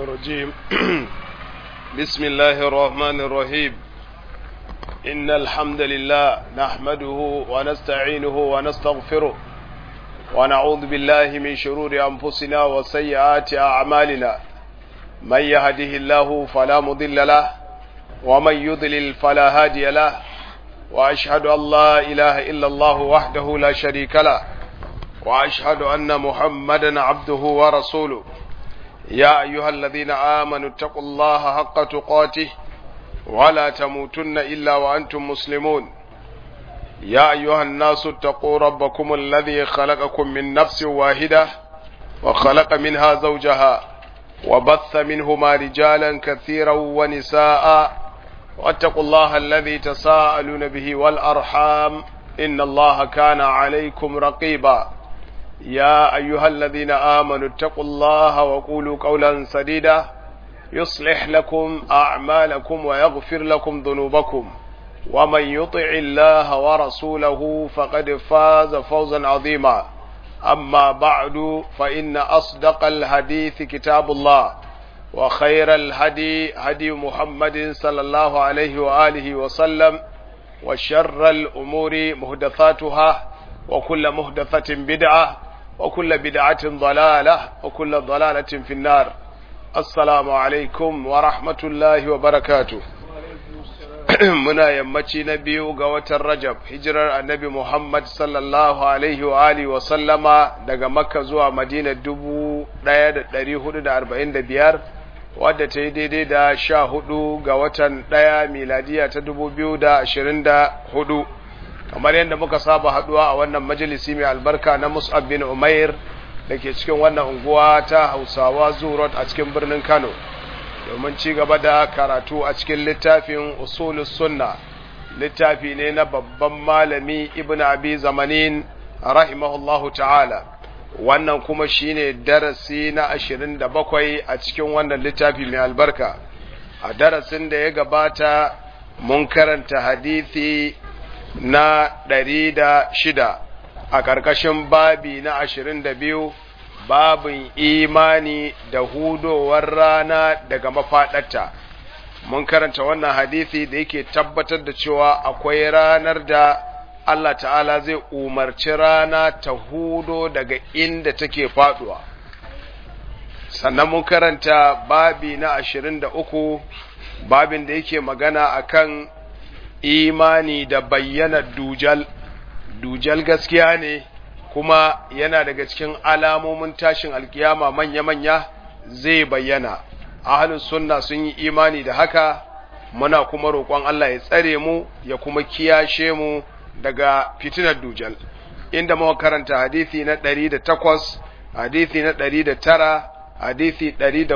الرجيم بسم الله الرحمن الرحيم إن الحمد لله نحمده ونستعينه ونستغفره ونعوذ بالله من شرور أنفسنا وسيئات أعمالنا من يهده الله فلا مضل له ومن يضلل فلا هادي له وأشهد أن لا إله إلا الله وحده لا شريك له وأشهد أن محمدا عبده ورسوله يا أيها الذين آمنوا اتقوا الله حق تقاته ولا تموتن إلا وأنتم مسلمون يا أيها الناس اتقوا ربكم الذي خلقكم من نفس واحدة وخلق منها زوجها وبث منهما رجالا كثيرا ونساء واتقوا الله الذي تساءلون به والأرحام إن الله كان عليكم رقيبا يا أيها الذين آمنوا اتقوا الله وقولوا قولا سديدا يصلح لكم أعمالكم ويغفر لكم ذنوبكم ومن يطع الله ورسوله فقد فاز فوزا عظيما أما بعد فإن أصدق الحديث كتاب الله وخير الهدي هدي محمد صلى الله عليه وآله وسلم وشر الأمور مهدثاتها وكل مهدثة بدعة وكل بدعة ضلالة وكل ضلالة في النار السلام عليكم ورحمة الله وبركاته muna yammaci na biyu ga watan Rajab hijirar annabi Muhammad sallallahu alaihi wa alihi wa sallama daga Makka zuwa Madina dubu ɗaya da ɗari hudu da arba'in da biyar wadda ta yi daidai da sha hudu ga watan ɗaya miladiya ta dubu biyu da ashirin da hudu kamar yadda muka saba haduwa a wannan majalisi mai albarka na Mus'ab bin Umair da ke cikin wannan unguwa ta Hausawa Zurot a cikin birnin Kano domin ci gaba da karatu a cikin littafin Usulus Sunna littafi ne na babban malami Ibn Abi Zamanin rahimahullahu ta'ala wannan kuma shine darasi na 27 a cikin wannan littafi mai albarka a darasin da ya gabata mun karanta hadisi na ɗari da shida a ƙarƙashin babi na ashirin da biyu babin imani da hudowar rana daga mafaɗarta mun karanta wannan hadisi da yake tabbatar da cewa akwai ranar da Allah ta'ala zai umarci rana ta hudo daga inda take faɗuwa sannan mun karanta babi na ashirin da uku babin da yake magana akan imani da bayyana dujal dujal gaskiya ne kuma yana daga cikin alamomin tashin alkiyama manya-manya zai bayyana ahlus sunna sun yi imani da haka muna kuma roƙon Allah ya tsare mu ya kuma kiyashe mu daga fitinar dujal inda muka karanta hadisi na 108 hadisi na 109 hadisi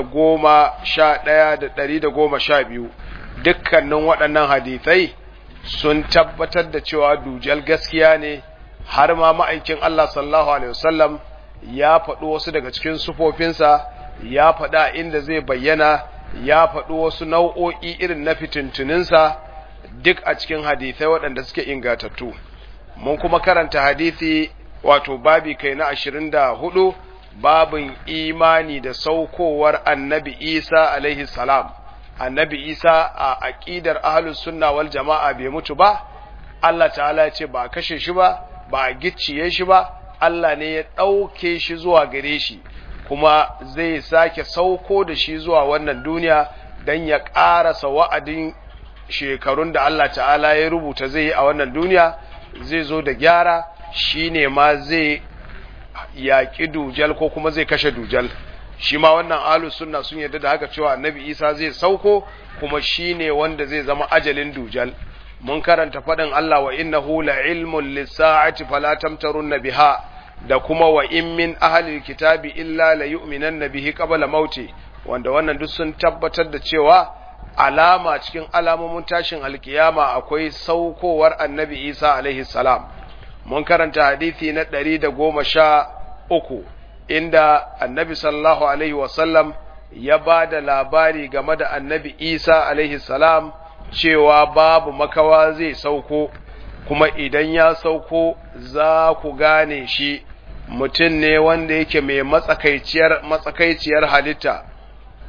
111 da 112 dukkanin waɗannan hadisai sun tabbatar da cewa dujal gaskiya ne har ma ma'aikin Allah sallallahu alaihi wasallam ya faɗi wasu daga cikin sufofinsa ya faɗa inda zai bayyana ya faɗi wasu nau'o'i irin na fitintuninsa duk a cikin hadisai waɗanda suke ingatattu mun kuma karanta hadisi wato babi kai na ashirin da hudu babin imani da saukowar annabi isa alaihi salam annabi isa a aƙidar ahlus sunna wal jama'a bai mutu ba Allah ta'ala ya ce ba a kashe shi ba ba a gicciye shi ba Allah ne ya ɗauke shi zuwa gare shi kuma zai sake sauko da shi zuwa wannan duniya don ya ƙarasa wa'adin shekarun da Allah ta'ala ya rubuta zai yi a wannan duniya zai zo da gyara shi ne ma zai yaƙi dujal ko kuma zai kashe dujal shi ma wannan ahlus sunna sun yarda da haka cewa annabi isa zai sauko kuma shine wanda zai zama ajalin dujal mun karanta fadin Allah wa innahu la ilmun lis-sa'ati fala tamtarun biha da kuma wa in min ahli kitabi illa la yu'minanna bihi qabla mauti wanda wannan duk sun tabbatar da cewa alama cikin alamomin tashin alkiyama akwai saukowar annabi isa alaihi salam mun karanta hadisi na 113 inda annabi sallallahu alaihi wasallam ya ba da labari game da annabi isa alaihi salam cewa babu makawa zai sauko kuma idan ya sauko za ku gane shi mutum ne wanda yake mai matsakaiciyar matsakaiciyar halitta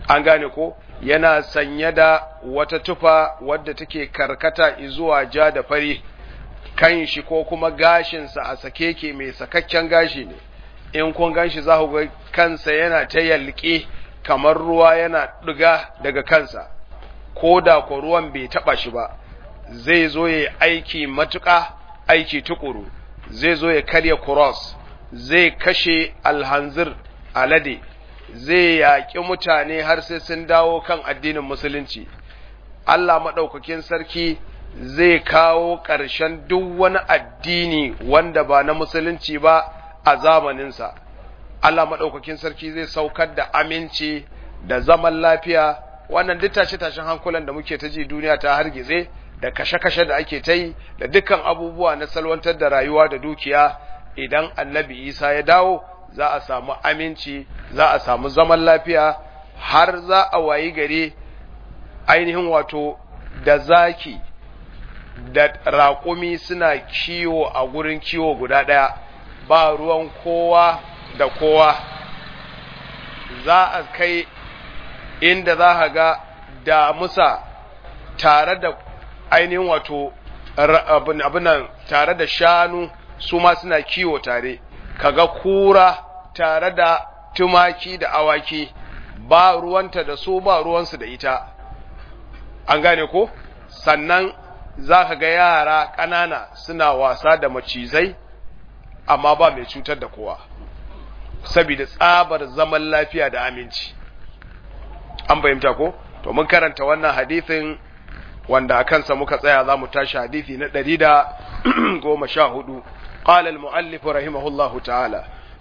an gane ko yana sanye da wata tufa wadda take karkata zuwa ja da fari kan shi ko kuma gashinsa a sake ke mai sakakken gashi ne in kun ganshi za ku ga kansa yana ta yalƙe kamar ruwa yana ɗiga daga kansa ko da ko ruwan bai taɓa shi ba zai zo ya aiki matuƙa aiki tukuru zai zo ya karya cross zai kashe alhanzir alade zai yaƙi mutane har sai sun dawo kan addinin musulunci Allah maɗaukakin sarki zai kawo ƙarshen duk wani addini wanda ba na musulunci ba a zamaninsa Allah maɗaukakin sarki zai saukar da aminci da zaman lafiya wannan duk tashe-tashen hankulan da muke ta ji duniya ta hargitse da kashe-kashe da ake ta yi da dukkan abubuwa na salwantar da rayuwa da dukiya idan annabi isa ya dawo za a samu aminci za a samu zaman lafiya har za a wayi gare ainihin wato da zaki da raƙumi suna kiwo a gurin kiwo guda ɗaya ba ruwan kowa da kowa za a kai inda za a ga damusa tare da ainihin wato abinan tare da shanu su ma suna kiwo tare kaga kura tare da tumaki da awaki ba ruwanta da su ba ruwansu da ita an gane ko sannan za ka ga yara ƙanana suna wasa da macizai amma ba mai cutar da kowa saboda tsabar zaman lafiya da aminci an fahimta ko to mun karanta wannan hadithin wanda a kansa muka tsaya za mu tashi hadithi na ɗari da goma sha hudu قال المؤلف رحمه الله تعالى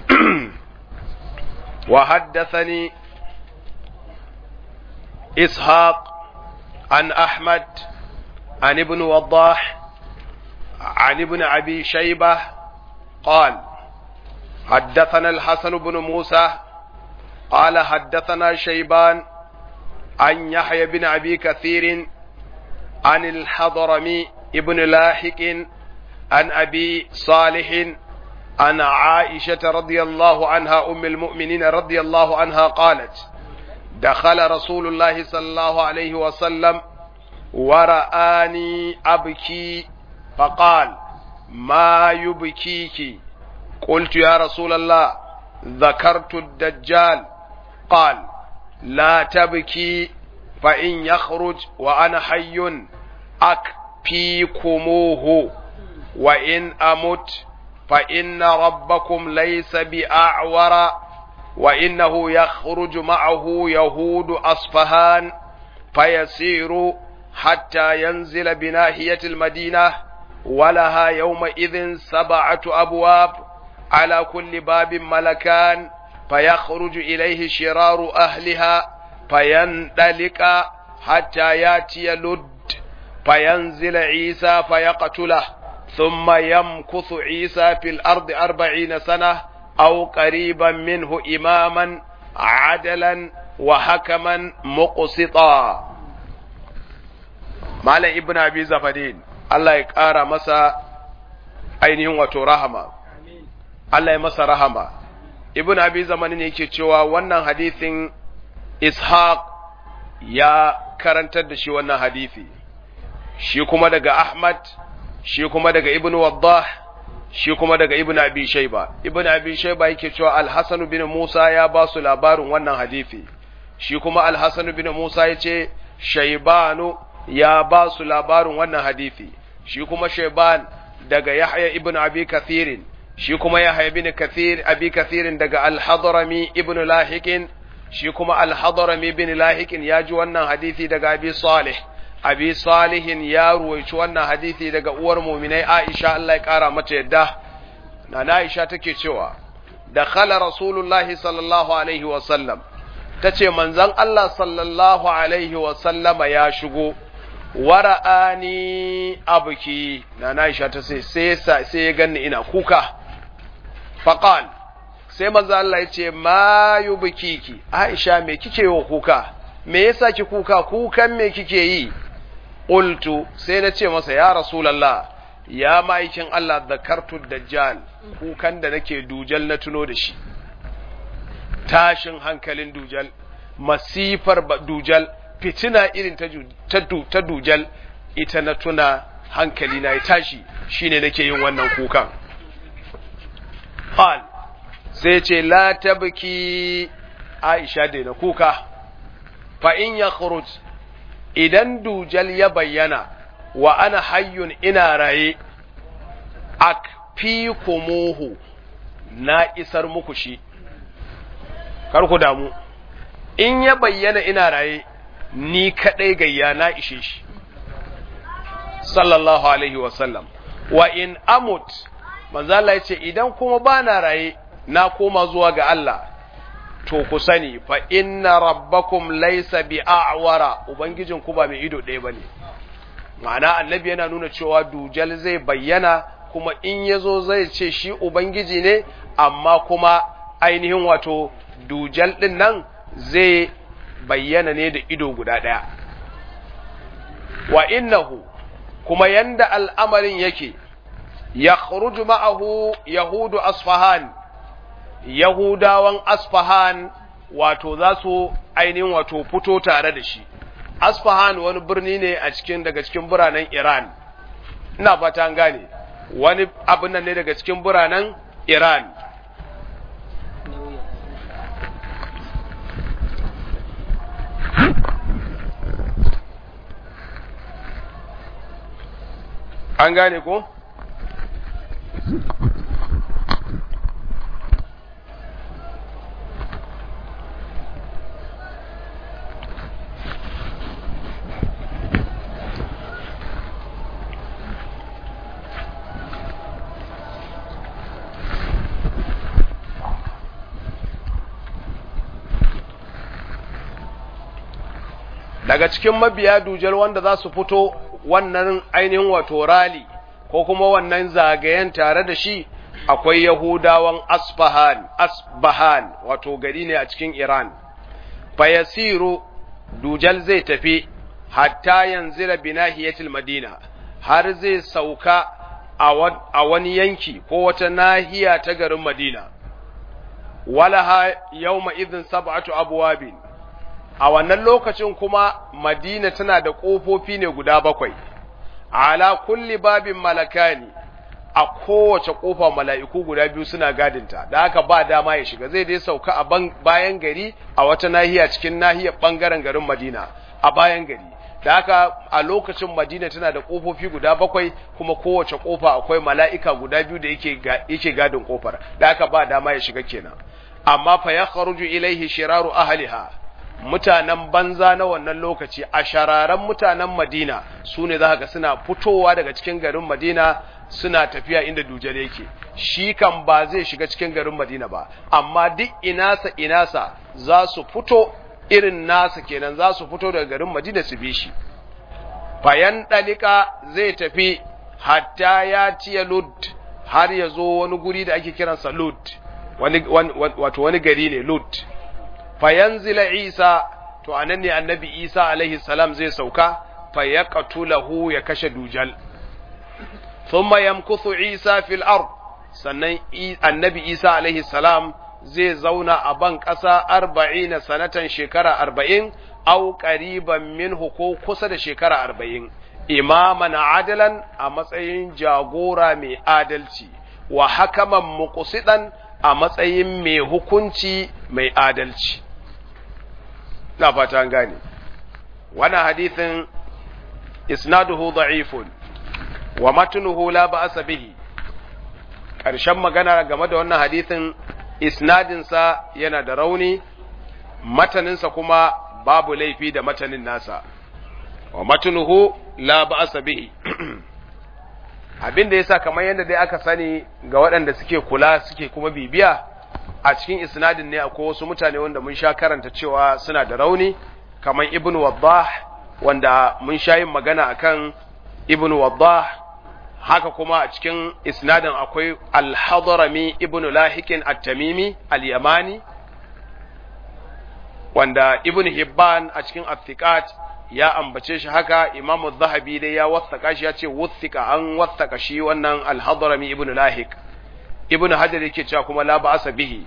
وحدثني إسحاق عن أحمد عن ابن وضاح عن ابن أبي شيبة قال حدثنا الحسن بن موسى قال حدثنا شيبان عن يحيى بن أبي كثير عن الحضرمي ابن لاحق عن أبي صالح عن عائشة رضي الله عنها أم المؤمنين رضي الله عنها قالت دخل رسول الله صلى الله عليه وسلم ورآني أبكي فقال ما يبكيك قلت يا رسول الله ذكرت الدجال قال لا تبكي فإن يخرج وأنا حي أكفيكموه وإن أمت فإن ربكم ليس بأعور وإنه يخرج معه يهود أصفهان فيسير حتى ينزل بناحية المدينة ولها يومئذ سبعة أبواب على كل باب ملكان فيخرج إليه شرار أهلها فيندلك حتى ياتي لد فينزل عيسى فيقتله ثم يمكث عيسى في الأرض أربعين سنة أو قريبا منه إماما عدلا وحكما مقسطا مال ابن أبي زفدين الله يقارى مسا ainihin wato rahama Allah ya masa rahama ibn abi zamanin yake cewa wannan hadithin ishaq ya karantar da shi wannan hadithi shi kuma daga ahmad shi kuma daga ibn waddah shi kuma daga ibn abi shayba ibn abi shayba yake cewa al-hasan bin musa ya ba su labarin wannan hadisi shi kuma al-hasan bin musa yace shaybanu ya ba su labarin wannan hadisi shi kuma shayban daga yahya ibn abi kathirin shi kuma yahya ibn kathir abi kathirin daga al-hadrami ibn lahikin shi kuma al-hadrami ibn lahikin ya ji wannan hadisi daga abi salih abi salihin ya ruwaici wannan hadisi daga uwar muminai Aisha Allah ya kara mata yadda na Aisha take cewa da khala rasulullahi sallallahu alaihi wa sallam tace manzon Allah sallallahu alaihi wa sallama ya shigo wara'ani abuki na Aisha ta sai sai sai ya ganni ina kuka faqal sai manzon Allah ya ce ma yubkiki Aisha me kike wa kuka me yasa ki kuka kukan me kike yi qultu sai na ce masa ya rasulullah ya ma'aikin Allah zakartu dajjal kukan da nake dujal na tuno da shi tashin hankalin dujal masifar dujal fitina irin ta dujal ita na tuna hankali na ya tashi shine nake yin wannan kukan qal sai ce la tabki aisha da na kuka fa in ya khuruj idan dujal ya bayyana wa ana hayyun ina raye akfikumuhu na isar muku shi kar ku damu in ya bayyana ina raye ni kadai gayya na ishe shi sallallahu alaihi wasallam wa in amut manzala ya ce idan kuma ba na raye na koma zuwa ga Allah to ku sani fa inna rabbakum laysa bi a'wara ubangijin ku ba mai ido ɗaya bane ma'ana annabi yana nuna cewa dujal zai bayyana kuma in yazo zai ce shi ubangiji ne amma kuma ainihin wato dujal din nan zai bayyana ne da ido guda ɗaya wa innahu kuma yanda al'amarin yake ya ma'ahu yahudu asfahan yahudawan asfahan wato za su ainihin wato fito tare da shi asfahan wani birni ne a cikin daga cikin biranen iran ina fata an gane wani abin nan ne daga cikin biranen iran an gane ko? daga cikin mabiya dujal wanda za su fito wannan ainihin wato rali ko kuma wannan zagayen tare da shi akwai yahudawan asfahan asbahan wato gari ne a cikin iran fayasiru dujal zai tafi hatta yanzira binahiyatil madina har zai sauka a wani yanki ko wata nahiya ta garin madina walaha yawma idhin sab'atu abwabin a wannan lokacin kuma madina tana da ƙofofi ne guda bakwai ala kulli babin malakani a kowace ƙofa mala'iku guda biyu suna gadinta da haka ba dama ya shiga zai dai sauka a bayan gari a wata nahiya cikin nahiyar ɓangaren garin madina a bayan gari da haka a lokacin madina tana da ƙofofi guda bakwai kuma kowace ƙofa akwai mala'ika guda biyu da yake gadin ƙofar da haka ba dama ya shiga kenan amma fa ya kharuju ilaihi shiraru ahliha mutanen banza na wannan lokaci a shararan mutanen Madina su ne za ga suna fitowa daga cikin garin Madina suna tafiya inda dujal yake shi kan ba zai shiga cikin garin Madina ba amma duk inasa inasa za su fito irin nasa kenan za su fito daga garin Madina su bi shi fayan dalika zai tafi hatta ya ciye Lud har ya zo wani guri da ake kiransa Lud wani, wato wani gari ne Lud fayanzila Isa to anan ne annabi Isa alaihi salam zai sauka fayaqtulahu ya kashe dujal thumma yamkuthu Isa fil ard sannan annabi Isa alaihi salam zai zauna a ban ƙasa arba'ina sanatan shekara arba'in au qariban minhu ko kusa da shekara arba'in imaman adalan a matsayin jagora mai adalci wa hakaman muqsidan a matsayin mai hukunci mai adalci na fata an gane wannan hadithin isnaduhu da'ifun wa matnuhu la ba'sa bihi ƙarshen magana game da wannan hadithin isnadinsa yana da rauni mataninsa kuma babu laifi da matanin nasa wa matnuhu la ba'sa bihi abin da yasa kamar yadda dai aka sani ga waɗanda suke kula suke kuma bibiya a cikin isnadin ne akwai wasu mutane wanda mun sha karanta cewa suna da rauni kamar ibn waddah wanda mun sha yin magana akan ibn waddah haka kuma a cikin isnadin akwai al-hadrami ibn lahikin at-tamimi al-yamani wanda ibn hibban a cikin athiqat ya ambace shi haka imamu zahabi dai ya wathaka shi ya ce wuthika an wathaka shi wannan al-hadrami ibn lahik ibn hajar yake cewa kuma la ba'asa bihi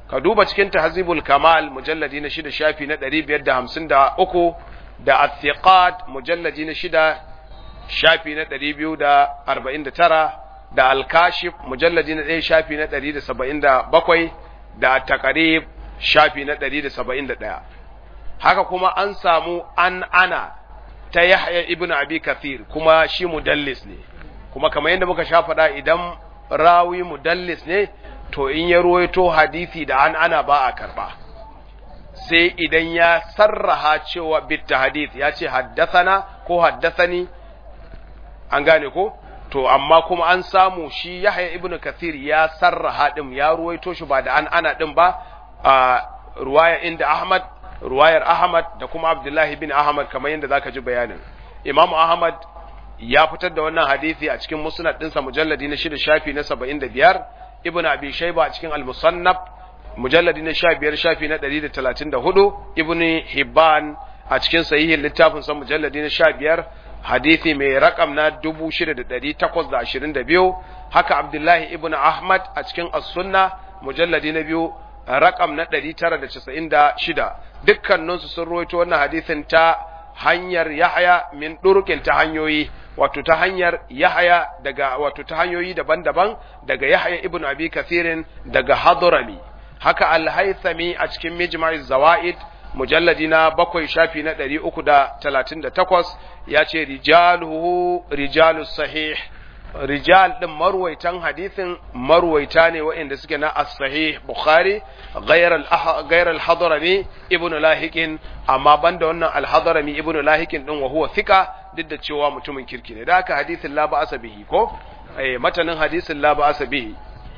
ka duba cikin tahzibul kamal mujalladi na shida shafi na 553 da athiqat mujalladi na shida shafi na 249 da al-kashif mujalladi na 1 shafi na 177 da taqrib shafi na 171 haka kuma an samu an ana ta Yahya ibn Abi Kathir kuma shi mudallis ne kuma kamar yadda muka sha faɗa idan rawi mudallis ne to in ya ruwaito hadisi da an ana ba a karba sai idan ya sarraha cewa bitta hadith ya ce haddathana ko haddathani an gane ko to amma kuma an samu shi Yahya ibn Kathir ya sarraha din ya ruwaito shi ba da an ana din ba a ruwaya inda Ahmad ruwayar Ahmad da kuma Abdullahi bin Ahmad kamar yadda zaka ji bayanin Imam Ahmad ya fitar da wannan hadisi a cikin musnad ɗinsa mujalladi na shida shafi na saba'in da biyar ibn abi shaiba a cikin al-musannaf mujalladi na sha biyar shafi na ɗari da talatin da hudu ibn hibban a cikin sahihin littafin sa mujalladi na sha biyar hadisi mai rakam na dubu shida da ɗari takwas da ashirin da biyu haka abdullahi ibn ahmad a cikin as-sunna mujalladi na biyu rakam na ɗari tara da casa'in da shida dukkaninsu sun ruwaito wannan hadisin ta hanyar Yahaya min ɗurkin ta hanyoyi wato ta hanyar Yahaya daga wato ta hanyoyi daban-daban daga Yahaya ibn Abi Kathirin daga Hadrami haka Al-Haythami a cikin Mijma'i Zawaid mujalladi na bakwai shafi na ɗari uku da talatin da takwas ya ce rijaluhu rijalus sahih rijal din marwaitan hadisin marwaita ne waɗanda suke na as-sahih bukhari ghayr al-hadrami ibnu lahiqin amma banda wannan al-hadrami ibnu lahiqin din wa huwa thika duk da cewa mutumin kirki ne da haka hadisin la ba'asa bihi ko eh matanin hadisin la ba'asa bihi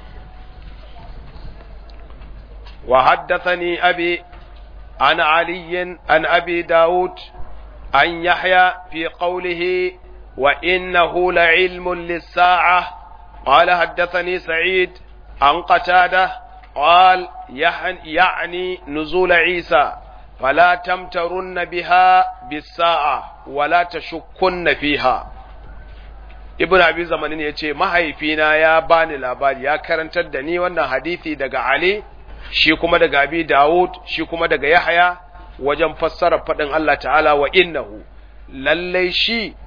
wa haddathani abi an ali an abi daud an yahya fi qawlihi وإنه لعلم للساعة قال حدثني سعيد عن قتادة قال يعني نزول عيسى فلا تمترن بها بالساعة ولا تشكن فيها ibn abi zamanin ya ce mahaifina ya bani labari ya karantar da ni wannan hadisi daga ali shi kuma daga abi dawud shi kuma daga yahya wajen fassara faɗin allah ta'ala wa innahu lallai shi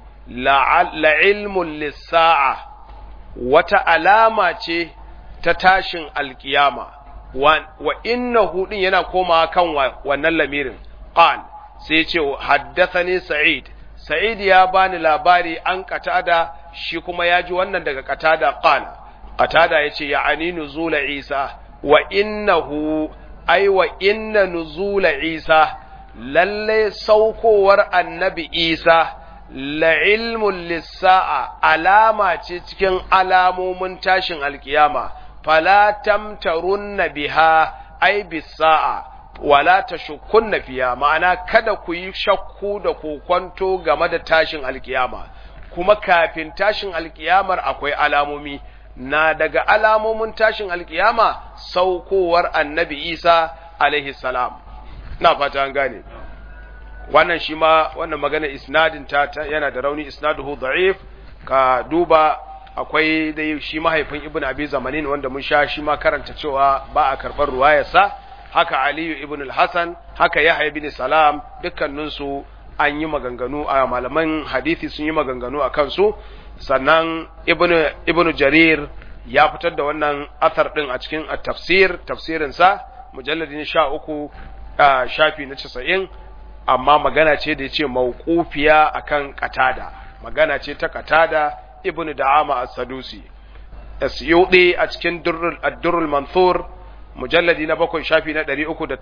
la'ilmun lissa'a wata alama ce ta tashin alkiyama wa inna hudin yana koma kan wannan lamirin qal sai ce haddathani sa'id sa'id ya bani labari an katada shi kuma ya ji wannan daga katada qal qatada yace ya ani nuzula isa wa innahu ai wa inna nuzula isa lalle saukowar annabi isa la'ilmun lissa'a alama ce cikin alamomin tashin alkiyama, fala tamtarunna biha ai bisa'a, wala ta shukunna fiya, ma'ana kada ku yi shakku da kokwanto game da tashin alkiyama, kuma kafin tashin alkiyamar akwai alamomi, na daga alamomin tashin alkiyama saukowar annabi Isa alaihi salam. Na fata an gane. wannan shi ma wannan magana isnadin ta yana da rauni isnaduhu da'if ka duba akwai dai shi mahaifin ibn abi zamanin wanda mun sha shi ma karanta cewa ba a karɓar ruwayarsa haka aliyu ibn al-hasan haka yahya ibn salam dukkaninsu an yi maganganu a malaman hadisi sun yi maganganu a kansu sannan ibn ibn jarir ya fitar da wannan athar din a cikin tafsir tafsirinsa mujalladin sha uku shafi na casa'in amma magana ce da ya ce mawqufiya akan qatada magana ce ta qatada ibnu da'ama as-sadusi asyudi a cikin durrul ad-durrul mansur mujalladi na bakwai shafi na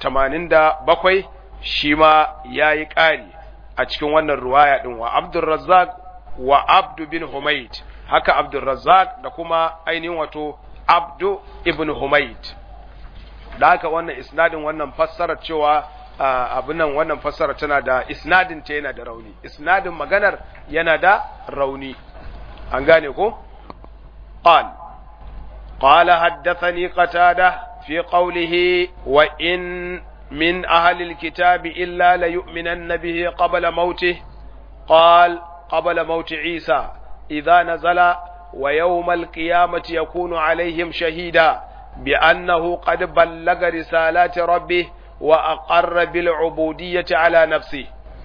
387 shi ma yayi ƙari a cikin wannan ruwaya din wa Abdul Razzaq wa Abdu bin Humayd haka Abdul Razzaq da kuma ainihin wato Abdu ibn Humayd da haka wannan isnadin wannan fassarar cewa abin nan wannan fassara tana da isnadin ta yana da rauni isnadin maganar yana da rauni an gane ko qal qala haddathani qatada fi qawlihi wa in min ahli alkitab illa la yu'minanna bihi qabla mawtih qal qabla mawt isa idha nazala wa yawm alqiyamati yakunu alaihim shahida بأنه قد بلغ رسالات ربه وأقر بالعبودية على نفسه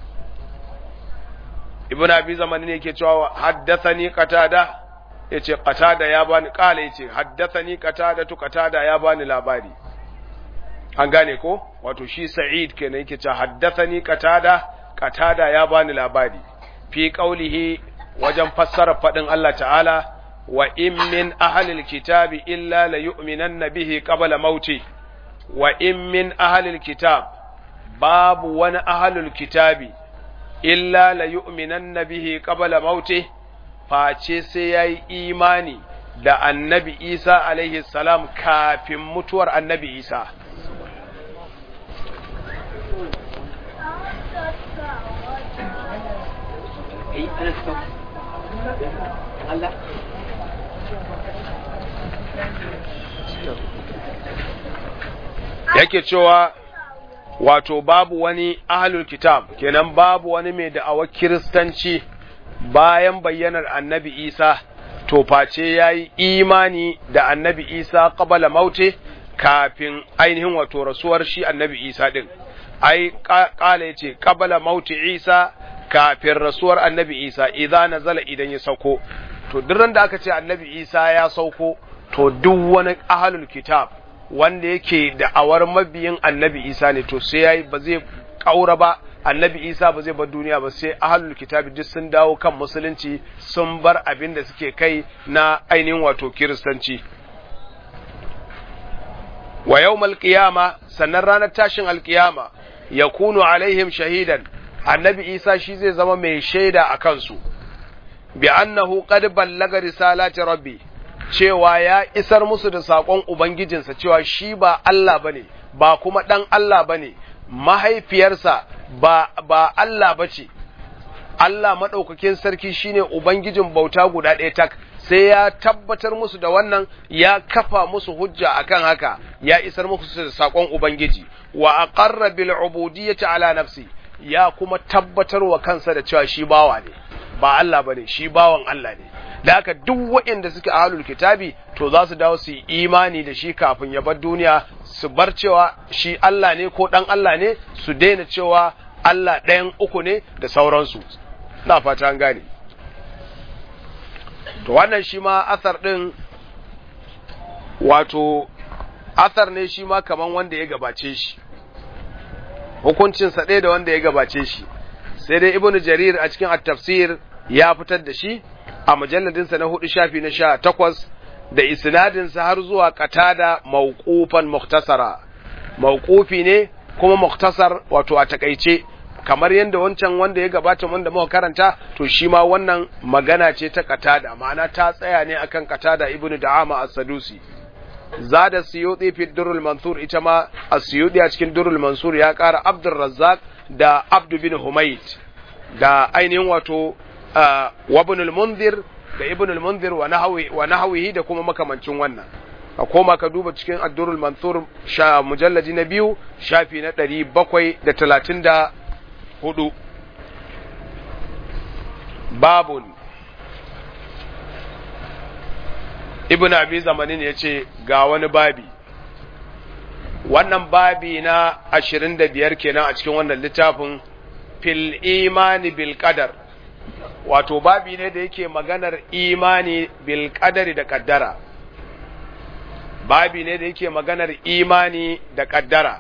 ابن أبي زمان yake cewa haddathani qatada yace qatada ya bani kala yace haddathani qatada tu qatada ya bani labari an gane ko wato shi sa'id kenan yake cewa haddathani qatada qatada ya bani labari fi qaulihi wajen fassara fadin Allah ta'ala wa in min ahlil kitabi illa la yu'minanna bihi qabla mauti wa in min ahlil kitab babu wani ahlul kitabi illa la yu'minanna bihi qabla mauti face sai yayi imani da annabi Isa alaihi salam kafin mutuwar annabi Isa Allah yake cewa wato babu wani ahlul kitab kenan babu wani mai da'awar kiristanci bayan bayyanar annabi isa to face ya yi imani da annabi isa qabala maute kafin ainihin wato rasuwar shi annabi isa din ai kala ya ce qabala maute isa kafin rasuwar annabi isa idza nazala idan ya sauko to duk da aka ce annabi isa ya sauko to duk wani ahlul kitab wanda yake da'awar mabiyin annabi isa ne to sai yayi ba zai kaura ba annabi isa ba zai bar duniya ba sai ahlul kitabi duk sun dawo kan musulunci sun bar abin da suke kai na ainihin wato kiristanci wa yawmal qiyama sannan ranar tashin alqiyama yakunu alaihim shahidan annabi isa shi zai zama mai shaida a kansu bi annahu qad ballaga risalati rabbi cewa ya isar musu da saƙon Ubangijinsa cewa shi ba Allah ba ne, ba kuma ɗan Allah ba ne, mahaifiyarsa ba, ba Allah ba ce, Allah maɗaukakin sarki shine Ubangijin bauta guda ɗaya tak, sai ya tabbatar musu da wannan ya kafa musu hujja akan haka, ya isar musu da saƙon Ubangiji, wa aqarra bil ubudiyyati ala nafsi, ya kuma tabbatar wa kansa da cewa shi bawa ne, ba Allah ba ne, shi bawan Allah ne. da haka duk waɗanda suke ahlul kitabi to za su dawo su yi imani da shi kafin ya bar duniya su bar cewa shi Allah ne ko ɗan Allah ne su daina cewa Allah ɗayan uku ne da sauransu na fata an gane to wannan shi ma asar ɗin wato asar ne shi ma kaman wanda ya gabace shi hukuncinsa ɗaya da wanda ya gabace shi sai dai ibnu jarir a cikin at-tafsir ya fitar da shi a mujalladinsa na hudu shafi na sha takwas da isnadinsa har zuwa katada mauqufan muktasara mauqufi ne kuma muktasar wato a takaice kamar yadda wancan wanda ya gabata wanda muka karanta to shi ma wannan magana ce ta katada ma'ana ta tsaya ne akan katada ibnu da'ama as-sadusi zada suyuti fi durrul mansur ita ma as-suyuti a cikin durrul mansur ya kara abdur razzaq da abdu bin humayd da ainihin wato wabnul munzir da ibnul munzir wa nahwi wa nahwihi da kuma makamancin wannan a koma ka duba cikin addurul mansur sha mujalladi na biyu shafi na ɗari bakwai da talatin da hudu babun ibn abi zamanin ya ce ga wani babi wannan babi na ashirin da biyar kenan a cikin wannan littafin fil imani bil qadar wato babi ne da yake maganar imani bil qadari da kaddara babi ne da yake maganar imani da kaddara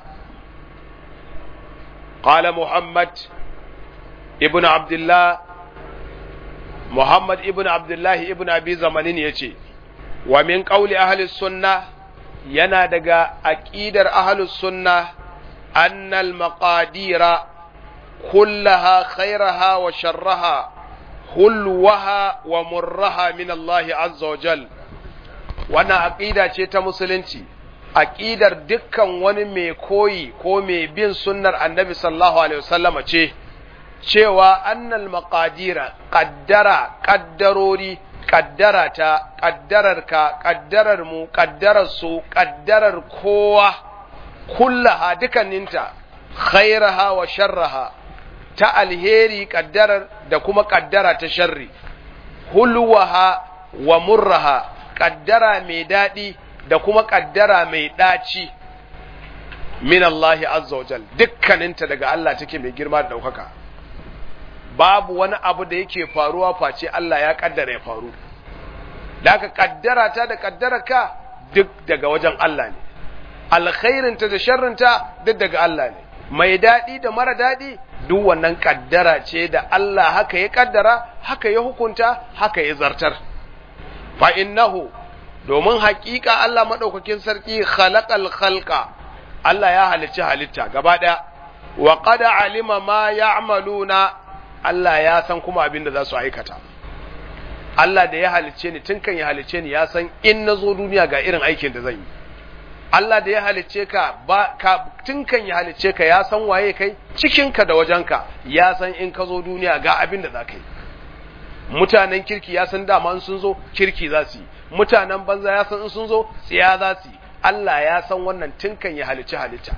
qala muhammad ibn abdullah muhammad ibn abdullah ibn abi zamanin yace wa min qawli ahli sunna yana daga aqidar ahli sunna annal maqadira kullaha khairaha wa sharraha hulwaha wa murraha min Allah azza wa jal wannan aqida ce ta musulunci aqidar dukkan wani mai koyi ko mai bin sunnar annabi sallallahu alaihi wasallama ce cewa annal maqadira qaddara qaddarori qaddara ta qaddarar ka qaddarar mu qaddarar su qaddarar kowa kullaha dukanninta khairaha wa sharraha ta alheri kaddarar da kuma kaddara ta sharri hulwaha wa murraha kaddara mai daɗi da kuma kaddara mai daci min Allah azza wa jal dukkaninta daga Allah take mai girma da daukaka babu wani abu da yake faruwa face Allah ya kaddara ya faru da ka kaddara ta da kaddara ka duk daga wajen Allah ne alkhairinta da sharrinta duk daga Allah ne mai daɗi da mara daɗi duk wannan kaddara ce da Allah haka ya kaddara haka ya hukunta haka ya zartar fa innahu domin haƙiƙa Allah madaukakin sarki khalaqal khalqa Allah ya halicci halitta gaba ɗaya wa qad alima ma ya'maluna Allah ya san kuma abin da za su aikata Allah da ya halicce ni tun kan ya halicce ni ya san in na zo duniya ga irin aikin da zan yi Allah da ya halicce ka ba ka tun kan ya halicce ka ya san waye kai cikinka da wajenka ya san in ka zo duniya ga abin da za ka yi mutanen kirki ya san dama sun zo kirki za su yi mutanen banza ya san in sun zo tsiya za su yi Allah ya san wannan tun kan ya halicci halitta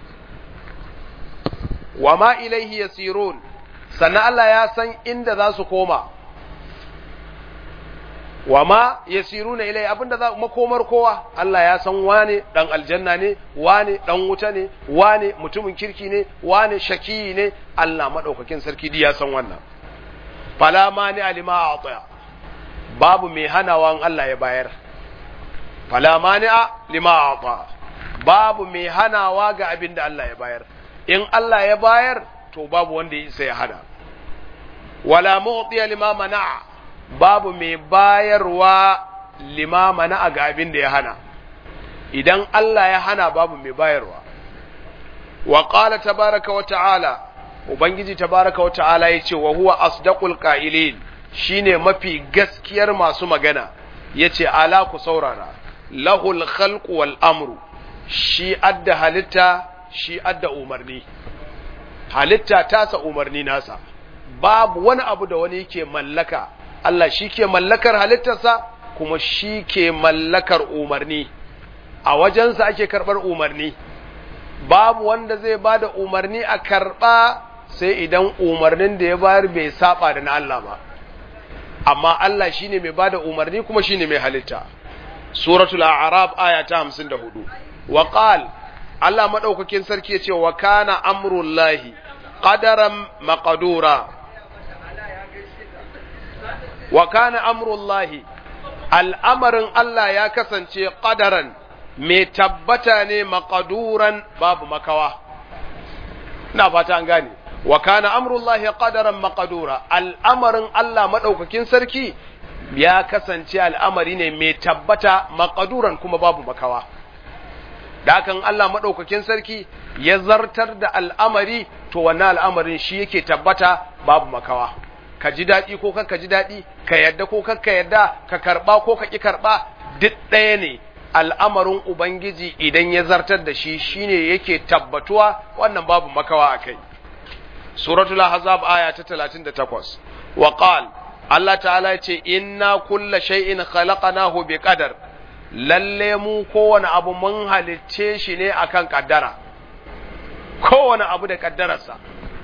wa ma ilaihi yasirun sannan Allah ya san inda za su koma wa ma yasiruna ilai abinda za makomar kowa Allah ya san wane dan aljanna ne wane dan wuta ne wane mutumin kirki ne wane shaki ne Allah madaukakin sarki ya san wannan fala mani alima a'ta babu mai hanawa Allah ya bayar fala mani lima a'ta babu mai hanawa ga abinda Allah ya bayar in Allah ya bayar to babu wanda ya isa ya hada wala mu'tiya lima mana'a babu mai bayarwa limama na ga abin da ya hana idan Allah ya hana babu mai bayarwa wa qala tabaraka wa ta'ala ubangiji tabaraka wa ta'ala yace wa huwa asdaqul qa'ilin shine mafi gaskiyar masu magana yace ala ku saurara lahul khalqu wal amru shi adda halitta shi adda umarni halitta tasa umarni nasa babu wani abu da wani yake mallaka Allah shi ke mallakar halittarsa kuma shi ke mallakar umarni a wajensa ake karɓar umarni babu wanda zai ba da umarni a karɓa sai idan umarnin da ya bayar bai saba da na Allah ba amma Allah shi ne mai ba da umarni kuma shi ne mai halitta suratul a'raf aya ta 54 wa qal Allah madaukakin sarki ya ce wa kana amrullahi qadaran maqdura wa kana amrullahi al'amarin Allah ya kasance ƙadaran mai tabbata ne maƙaduran babu makawa. Ina fata an gane, wa kana amrullahi ƙadaran maƙadura, al'amarin Allah maɗaukakin sarki ya kasance al'amari ne mai tabbata maƙaduran kuma babu makawa. Dakan Allah maɗaukakin sarki ya zartar da al'amari, to wannan al'amarin shi yake tabbata babu makawa. ka ji daɗi ko ka ji daɗi ka yadda ko ka yadda ka karɓa ko ka ƙi karɓa duk ɗaya ne al'amarin ubangiji idan ya zartar da shi shine yake tabbatuwa wannan babu makawa a kai suratul ahzab aya ta 38 wa qal Allah ta'ala ya ce inna kulla shay'in khalaqnahu bi qadar lalle mu kowane abu mun halicce shi ne akan kaddara kowane abu da kaddararsa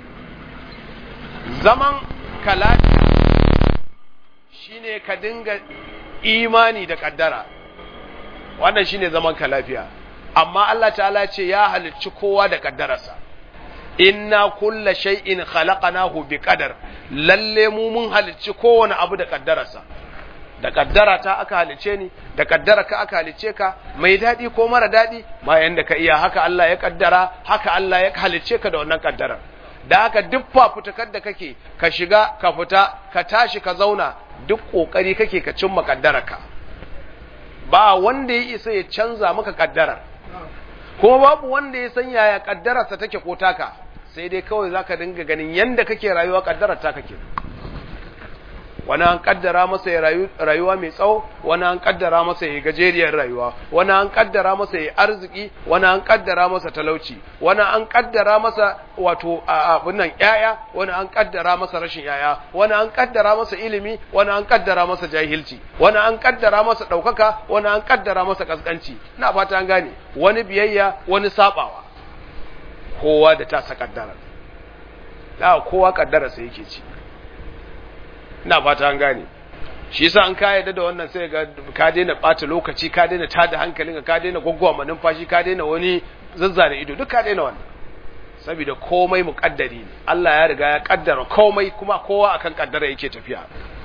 zaman ka lafiya shine ka dinga imani da kaddara wannan shine zaman ka lafiya amma Allah ta'ala ce ya halicci kowa da kaddararsa inna kulla shay'in khalaqnahu bi qadar lalle mu mun halicci kowane abu da kaddararsa da kaddara ta aka halice ni da kaddara ka aka halice ka mai dadi ko mara dadi ma yanda ka iya haka Allah ya kaddara haka Allah ya halice ka da wannan kaddarar da haka duk fafutukar da kake ka shiga ka fita ka tashi ka zauna duk kokari kake ka cimma kaddararka ba wanda ya isa ya canza maka kaddarar kuma babu wanda ya san yaya kaddararsa take ko taka sai dai kawai zaka dinga ganin yanda kake rayuwa kaddarar ta kake wani an kaddara masa ya rayuwa mai tsawo wani an kaddara masa ya gajeriyar rayuwa wani an kaddara masa ya arziki wani an kaddara masa talauci wani an kaddara masa wato abin nan yaya wani an kaddara masa rashin yaya wani an kaddara masa ilimi wani an kaddara masa jahilci wani an kaddara masa daukaka wani an kaddara masa kaskanci ina fata an gane wani biyayya wani sabawa kowa da ta sa kaddara da kowa kaddara sai yake ci ina fata an gane shi yasa an ka yarda da wannan sai ga ka daina ɓata lokaci ka daina tada hankalinka ka daina gwaggwa numfashi ka daina wani zazzare ido duk ka daina wannan saboda komai muƙaddari ne Allah ya riga ya kaddara komai kuma kowa akan kaddara yake tafiya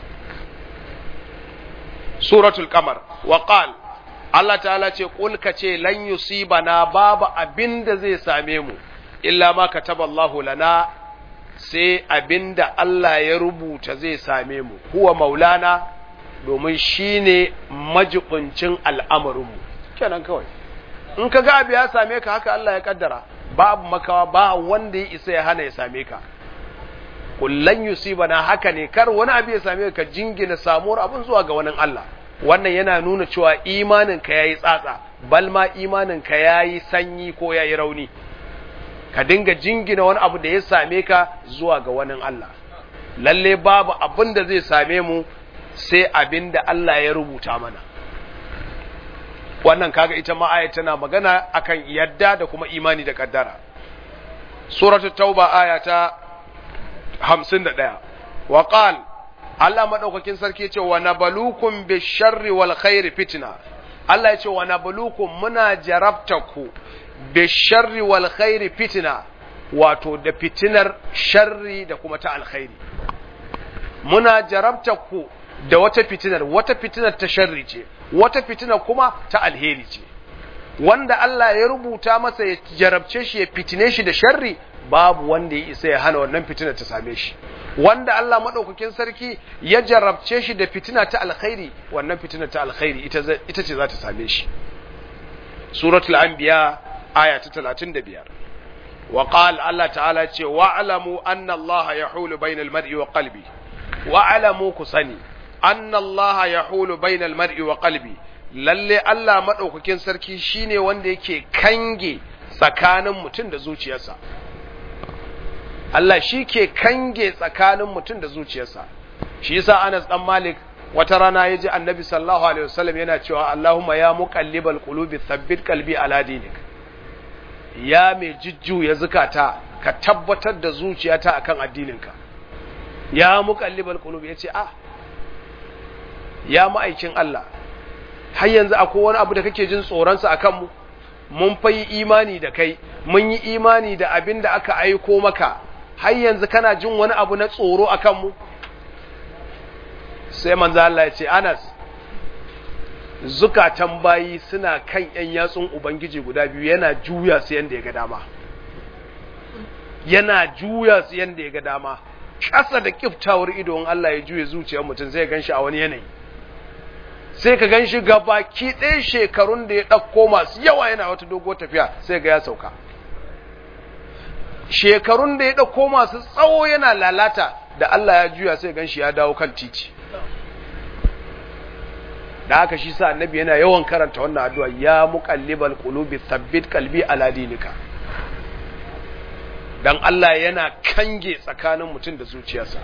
suratul qamar wa qal Allah ta'ala ce qul ka ce lan yusibana babu abinda zai same mu illa ma kataballahu lana sai abinda Allah ya rubuta zai same mu huwa maulana domin shine majibincin al'amarinmu kenan kawai in ka ga abu ya same ka haka Allah ya kaddara babu makawa ba wanda ya isa ya hana ya same ka kullan yusibana haka ne kar wani abu ya same ka jingina samuwar abin zuwa ga wani Allah wannan yana nuna cewa imanin ka yayi tsatsa bal ma imanin ka yayi sanyi ko yayi rauni ka dinga jingina wani abu da ya same ka zuwa ga wani Allah lalle babu abin da zai same mu sai abin da Allah ya rubuta mana wannan kaga ita ma aya tana magana akan yadda da kuma imani da kaddara suratul tauba aya ta 51 wa qal Allah madaukakin sarki ce wa nabalukum bisharri wal khairi fitna Allah ya ce wa nabalukum muna jarabtaku bisharri wal khairi fitna wato da fitinar sharri da kuma ta alkhairi muna jarabtaku da wata fitinar wata fitinar ta sharri ce wata fitinar kuma ta alheri ce wanda Allah ya rubuta masa ya jarabce shi ya fitine shi da sharri babu wanda ya isa ya hana wannan fitinar ta same shi wanda Allah madaukakin sarki ya jarabce shi da fitina ta alkhairi wannan fitinar ta alkhairi ita ita ce za ta same shi suratul anbiya aya ta 35 wa qala Allah ta'ala ce wa'lamu anna Allah yahulu bainal mar'i wa qalbi wa'lamu ku sani anna Allah yahulu bainal mar'i wa qalbi lalle Allah madaukakin sarki shine wanda yake kange tsakanin mutum da zuciyarsa Allah shi ke kange tsakanin mutum da zuciyarsa shi yasa Anas dan Malik wata rana ya ji Annabi sallallahu alaihi wasallam yana cewa Allahumma ya muqallibal qulubi thabbit qalbi ala dinik ya mai jujjuya zukata ka tabbatar da zuciyata akan addininka ya muqallibal qulubi yace ah ya ma'aikin Allah har yanzu akwai wani abu da kake jin tsoronsa a kanmu mun fa yi imani da kai mun yi imani da abin da aka aiko maka har yanzu kana jin wani abu na tsoro a kanmu sai manzo Allah ya ce Anas zukatan bayi suna kan ‘yan yatsun Ubangiji guda biyu yana juya su yadda ya ga dama yana juya su yadda ya ga dama ƙasa da kiftawar idon Allah ya juya zuciyar mutum sai ya gan shi a wani yanayi sai ka gan shi baki ɗaya shekarun da ya ɗauko masu yawa yana wata dogo tafiya sai ga ya sauka shekarun da ya ɗauko masu tsawo yana lalata da Allah ya juya sai gan shi ya dawo kan titi da haka shi sa annabi yana yawan karanta wannan addu'a ya muqallibal qulubi thabbit qalbi ala dinika dan Allah yana kange tsakanin mutum da zuciyarsa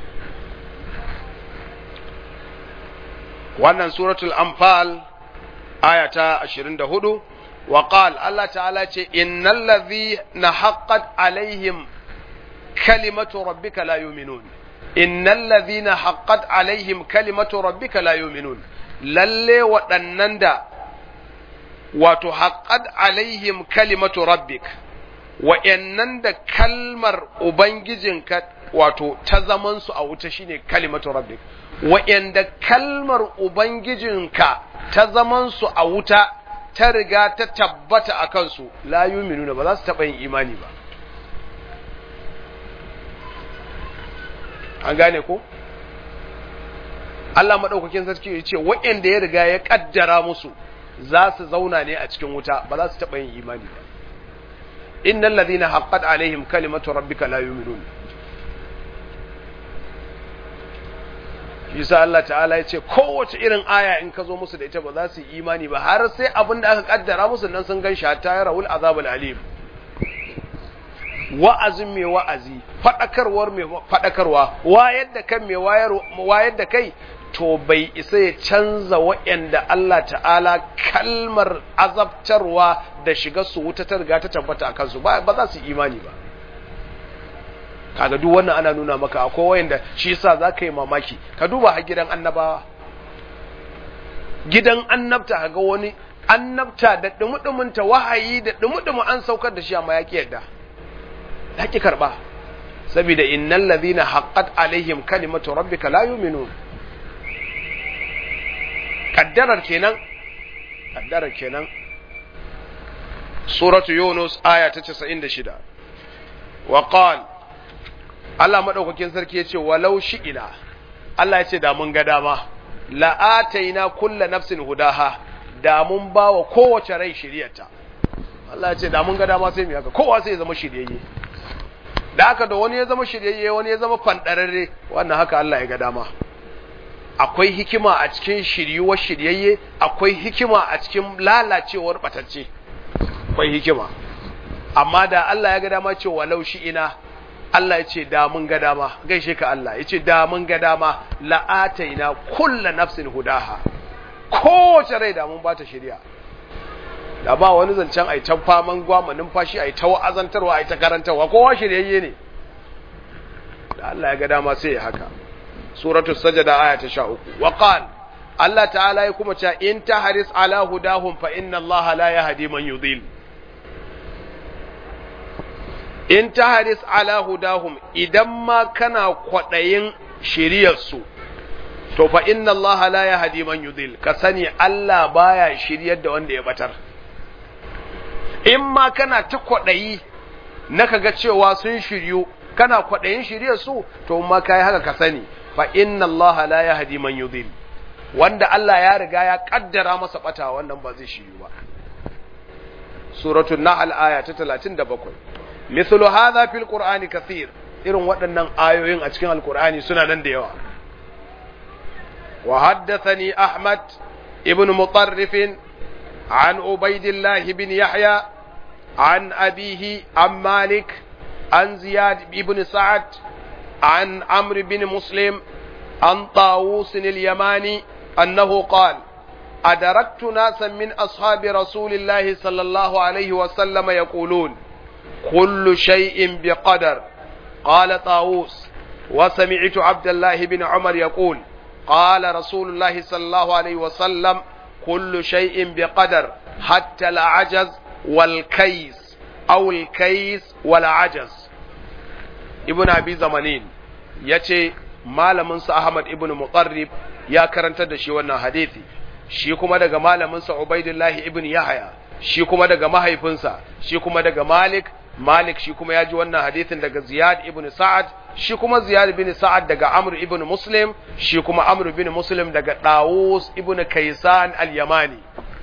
wannan suratul anfal aya ta 24 wa qal Allah ta'ala ce innal ladhina haqqat alaihim kalimatu rabbika la yu'minun innal ladhina haqqat alaihim kalimatu rabbika la yu'minun lalle waɗannan da wato haqqat alaihim kalimatu rabbik wa'annan da kalmar ubangijinka wato ta zaman su a wuta shine kalimatu rabbik wa'anda kalmar Ubangijinka ta zamansu a wuta ta riga ta tabbata a kansu, la yuminuna ba za su taɓa yin imani ba. An gane ko? Allah maɗaukakin sarki ya ce, wa'anda ya riga ya ƙaddara musu za su zauna ne a cikin wuta ba za su taɓa yin imani ba. Innan ladina haqqat alaihim kalimatu rabbika la yuminuna. Isa Allah ta'ala ya ce kowace irin aya in ka zo musu da ita ba za su yi imani ba har sai abin da aka kaddara musu nan sun gan shata ya rahul azabul alim wa'azin mai wa'azi fadakarwar mai fadakarwa wayar da kan mai wayar wayar da kai to bai isa ya canza wa'anda Allah ta'ala kalmar azabtarwa da shiga su wuta ta riga ta tabbata a kansu ba za su yi imani ba kaga duk wannan ana nuna maka akwai wayanda shi yasa zaka yi mamaki ka duba har gidan annabawa gidan annabta kaga wani annabta da dumudumunta wahayi da dumudumu an saukar da shi amma ya ki yadda ya ki karba saboda innal ladhina haqqat alaihim kalimatu rabbika la yu'minun kaddarar kenan kaddarar kenan suratu yunus aya ta 96 wa qala Allah madaukakin sarki yace walau shi'ina Allah yace da mun ga dama la ataina kullu nafsin hudaha da mun bawa kowace rai shiriyarta Allah yace da mun ga dama sai mu haka kowa sai ya zama shiryayye da haka da wani ya zama shiryayye wani ya zama fandararre wannan haka Allah ya ga dama akwai hikima a cikin shiryuwar shiryayye akwai hikima a cikin lalacewar batacce akwai hikima amma da Allah ya ga dama ce walau shi ina Allah ya ce da mun ga dama gaishe ka Allah ya ce da mun ga dama la'ataina kulla nafsin hudaha kowace rai da mun bata shirya da ba wani zancen ai ta faman gwama numfashi ai ta wa'azantarwa ai ta karantarwa kowa shiryayye ne da Allah ya ga dama sai ya haka suratul sajada aya ta 13 wa qala Allah ta'ala ya kuma cewa in tahris ala hudahum fa inna Allah la yahdi man yudhil in tahris ala hudahum idan ma kana kwadayin shiriyar su to fa inna Allah la yahdi man yudhil ka sani Allah baya shiryar da wanda ya batar in ma kana ta kwadayi na kaga cewa sun shiryu kana kwadayin shiryar su to ma kai haka ka sani fa inna Allah la yahdi man yudhil wanda Allah ya riga ya kaddara masa bata wannan ba zai shiryu ba suratul nahl aya ta 37 mithlu hadha fil qur'ani kathir irin waɗannan ayoyin a cikin alqur'ani suna nan da yawa wa haddathani ahmad ibn mutarrif an ubaidillah ibn yahya an abihi an malik an ziyad ibn sa'ad an amr ibn muslim an طاووس اليماني أنه قال أدركت ناسا من أصحاب رسول الله صلى الله عليه وسلم يقولون كل شيء بقدر قال طاووس وسمعت عبد الله بن عمر يقول قال رسول الله صلى الله عليه وسلم كل شيء بقدر حتى العجز والكيس أو الكيس والعجز ابن أبي زمانين يتي malaminsa Ahmad ibn Muqarrib ya karantar da shi wannan hadisi shi kuma daga malaminsa Ubaidullah ibn Yahya shi kuma daga mahaifinsa shi kuma daga Malik Malik shi kuma ya ji wannan hadisin daga Ziyad ibn Sa'ad shi kuma Ziyad ibn Sa'ad daga Amr ibn Muslim shi kuma Amr ibn Muslim daga Dawus ibn Kaysan al-Yamani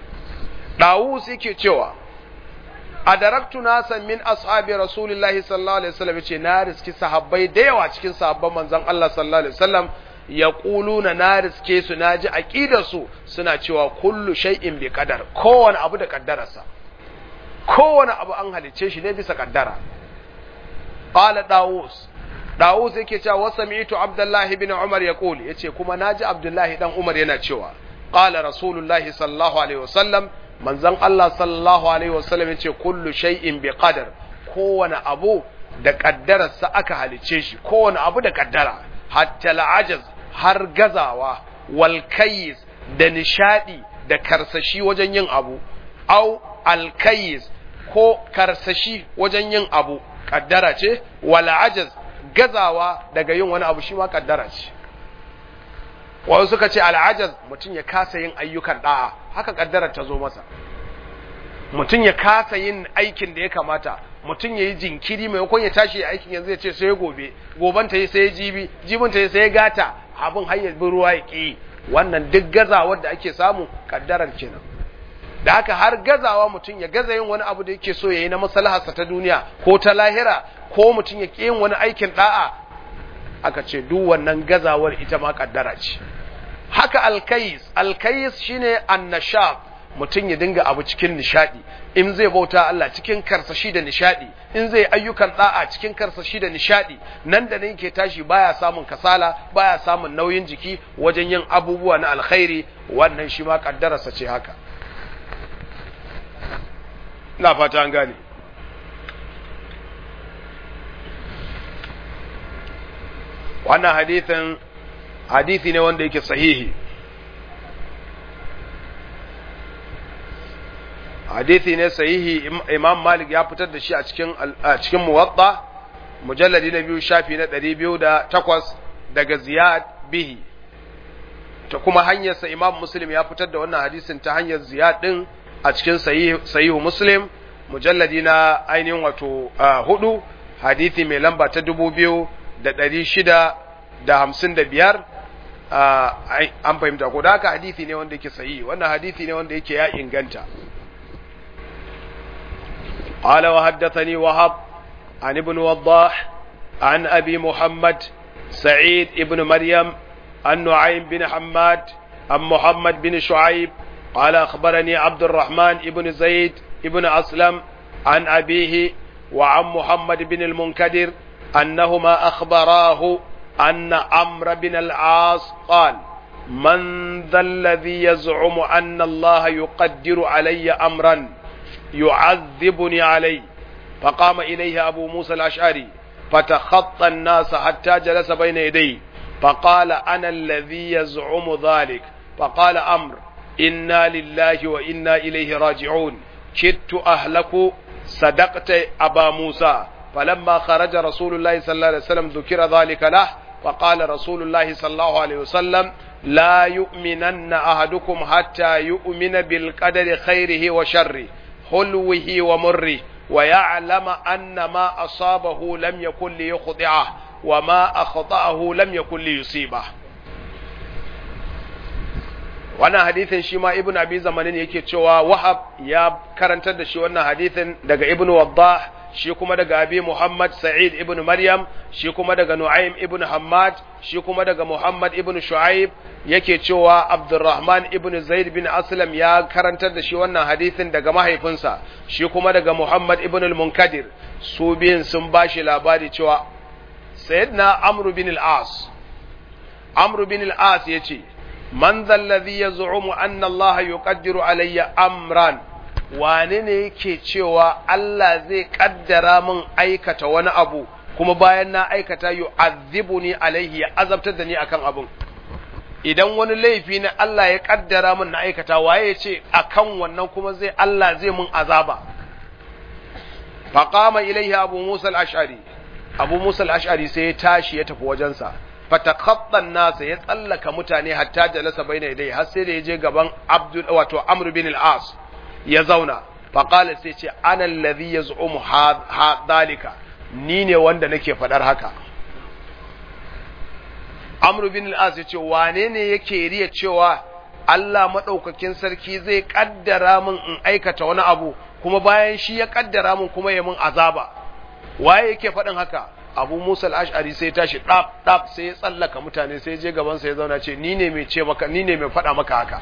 Dawus yake cewa adaraktu nasan min ashabi rasulillahi sallallahu alaihi wasallam yace na riski sahabbai da yawa cikin sahabban manzon Allah sallallahu alaihi wasallam yaquluna na riske su naji aqidar su suna cewa kullu shay'in bi qadar kowane abu da kaddararsa kowane abu an halice shi ne bisa kaddara qala dawus dawus yake cewa wasami'tu abdullahi ibn umar yaqul yace kuma naji abdullahi dan umar yana cewa qala rasulullahi sallallahu alaihi wasallam manzon Allah sallallahu alaihi wasallam yace kullu shay'in bi qadar kowane abu da kaddararsa aka halice shi kowane abu da kaddara hatta al'ajaz har gazawa wal kayis da nishadi da karsashi wajen yin abu au al kayis ko karsashi wajen yin abu kaddara ce wal ajaz gazawa daga yin wani abu shi ma kaddara ce wasu suka ce al'ajaz mutum ya kasa yin ayyukan da'a haka kaddarar ta zo masa mutum ya kasa yin aikin da ya kamata mutum ya yi jinkiri maimakon ya tashi aikin yanzu ya ce sai gobe goban ta yi sai jibi jibin ta yi sai gata abin hanyar bin ruwa ya ƙi wannan duk gazawar da ake samu kaddarar kenan da haka har gazawa mutum ya gaza yin wani abu da yake so ya yi na maslaharsa ta duniya ko ta lahira ko mutum ya ƙi yin wani aikin da'a aka ce duk wannan gazawar ita ma kaddara ce haka alkayis alkayis shine annashab mutum ya dinga abu cikin nishadi in zai bauta Allah cikin karsashi da nishadi in zai ayyukan da'a cikin karsashi da nishadi nan da nan ke tashi baya samun kasala baya samun nauyin jiki wajen yin abubuwa na alkhairi wannan shi ma kaddararsa ce haka ina fata an gane wannan hadithin hadithi ne wanda yake sahihi hadisi ne sahihi imam malik ya fitar da shi a cikin a cikin muwatta mujalladi na biyu shafi na 208 daga ziyad bihi ta kuma hanyarsa imam muslim ya fitar da wannan hadisin ta hanyar ziyad din a cikin sahihu muslim mujalladi na ainihin wato hudu hadisi mai lamba ta dubu biyu da ɗari shida da hamsin da biyar an fahimta ko da haka hadisi ne wanda yake sahihi wannan hadisi ne wanda yake ya inganta قال وحدثني وهب عن ابن وضاح عن أبي محمد سعيد ابن مريم عن نعيم بن حماد عن محمد بن شعيب قال أخبرني عبد الرحمن ابن زيد ابن أسلم عن أبيه وعن محمد بن المنكدر أنهما أخبراه أن عمرو بن العاص قال من ذا الذي يزعم أن الله يقدر علي أمرا يعذبني عليه فقام إليه أبو موسى الأشعري فتخطى الناس حتى جلس بين يديه فقال أنا الذي يزعم ذلك فقال أمر إنا لله وإنا إليه راجعون كدت أهلك صدقت أبا موسى فلما خرج رسول الله صلى الله عليه وسلم ذكر ذلك له فقال رسول الله صلى الله عليه وسلم لا يؤمنن أحدكم حتى يؤمن بالقدر خيره وشره حلوه ومره ويعلم أن ما أصابه لم يكن ليخضعه وما أخطأه لم يكن ليصيبه wannan hadithin shi ma ibn abi zamanin yake cewa wahab ya karantar da shi wannan hadithin daga ibn waddah shi kuma daga abi muhammad sa'id ibn maryam shi kuma daga nu'aym ibn hammad shi kuma daga muhammad ibn shu'aib yake cewa abdurrahman ibn zaid bin aslam ya karantar da shi wannan hadithin daga mahaifinsa shi kuma daga muhammad ibn al-munkadir su biyun sun bashi labari cewa sayyidina amru bin al-as amru bin al-as yace man zallazi yaz'umu anna allaha yuqaddiru alayya amran wane ne yake cewa Allah zai kaddara min aikata wani abu kuma bayan na aikata yu'adhibuni alaihi ya azabtar da ni akan abun idan wani laifi ne Allah ya kaddara min na aikata waye ya ce akan wannan kuma zai Allah zai min azaba faqama ilaihi abu musa al-ash'ari abu musa al-ash'ari sai ya tashi ya tafi wajensa fatakhattan nasa ya tsallaka mutane hatta jalasa baina yadai har sai da ya je gaban abdul wato amr bin al-as ya zauna faqala sai ce ana alladhi yaz'umu hadhalika ni ne wanda nake fadar haka amr bin al-as ya ce wane ne yake riya cewa Allah madaukakin sarki zai kaddara min in aikata wani abu kuma bayan shi ya kaddara min kuma ya min azaba waye yake faɗin haka abu musa al'ashari sai tashi ɗaf ɗaf sai ya tsallaka mutane sai je gaban sai ya zauna ce ni ne mai ce maka ni ne mai faɗa maka haka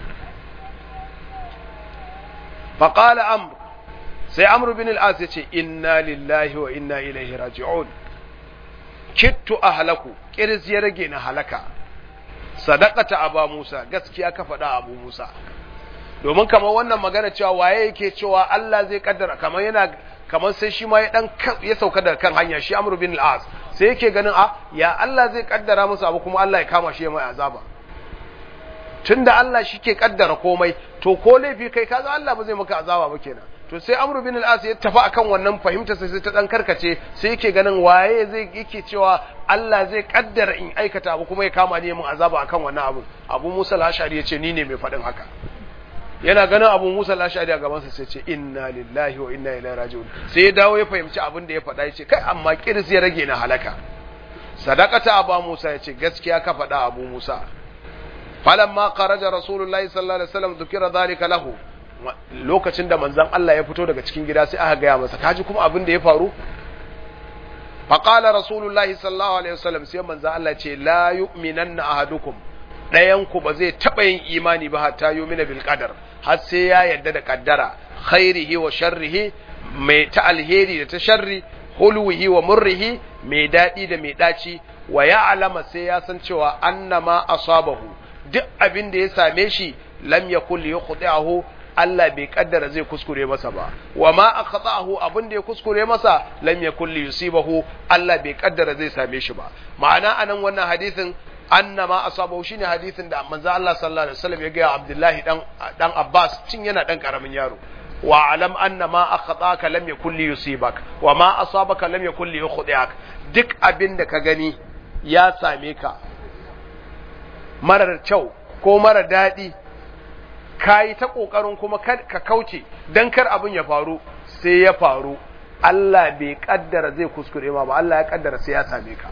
faƙala amr sai amr bin al'as ya ce inna lillahi wa inna ilaihi raji'un kittu ahlaku kiris ya rage na halaka sadaqata aba musa gaskiya ka faɗa abu musa domin kamar wannan magana cewa waye yake cewa Allah zai kaddara kamar yana kamar sai shi ma ya dan ya sauka daga kan hanya shi Amr bin al-As sai yake ganin a ya Allah zai kaddara musu abu kuma Allah ya kama shi ya mai azaba tunda Allah shi ke kaddara komai to ko laifi kai kaga Allah ba zai maka azaba ba kenan to sai Amr bin al-As ya tafi akan wannan fahimtar sai ta dan karkace sai yake ganin waye zai yake cewa Allah zai kaddara in aikata abu kuma ya kama ni mun azaba akan wannan abu Abu Musa al-Ashari ya ce ni ne mai faɗin haka yana ganin abu musa lashari a gabansa sai ce inna lillahi wa inna ilaihi raji'un sai ya dawo ya fahimci abin da ya faɗa ya ce kai amma kiris ya rage na halaka sadaqata abu musa ya ce gaskiya ka faɗa abu musa falamma kharaja rasulullahi sallallahu alaihi wasallam dhukira dhalika lahu lokacin da manzon Allah ya fito daga cikin gida sai aka gaya masa kaji kuma abin da ya faru faqala rasulullahi sallallahu alaihi wasallam sai manzon Allah ya ce la yu'minanna ahadukum ɗayanku ba zai taɓa yin imani ba hatta yumina bil qadar har sai ya yarda da kaddara khairihi wa sharrihi mai ta alheri da ta sharri hulwihi wa murrihi mai daɗi da mai ɗaci wa ya alama sai ya san cewa annama asabahu duk abin da ya same shi lam yakul yukhdi'ahu Allah bai kaddara zai kuskure masa ba wa ma akhta'ahu abin da ya kuskure masa lam yakul yusibahu Allah bai kaddara zai same shi ba ma'ana anan wannan hadisin annama asabahu shine hadisin da manzo Allah sallallahu alaihi wasallam ya ga Abdullahi dan dan Abbas cin yana dan karamin yaro wa alam anna ma akhataka lam yakul li yusibak wa ma asabaka lam yakul li yukhdiak duk abin da ka gani ya same ka marar kyau ko mara daɗi ka yi ta ƙoƙarin kuma ka kauce don kar abin ya faru sai ya faru Allah bai kaddara zai kuskure ma ba Allah ya kaddara sai ya same ka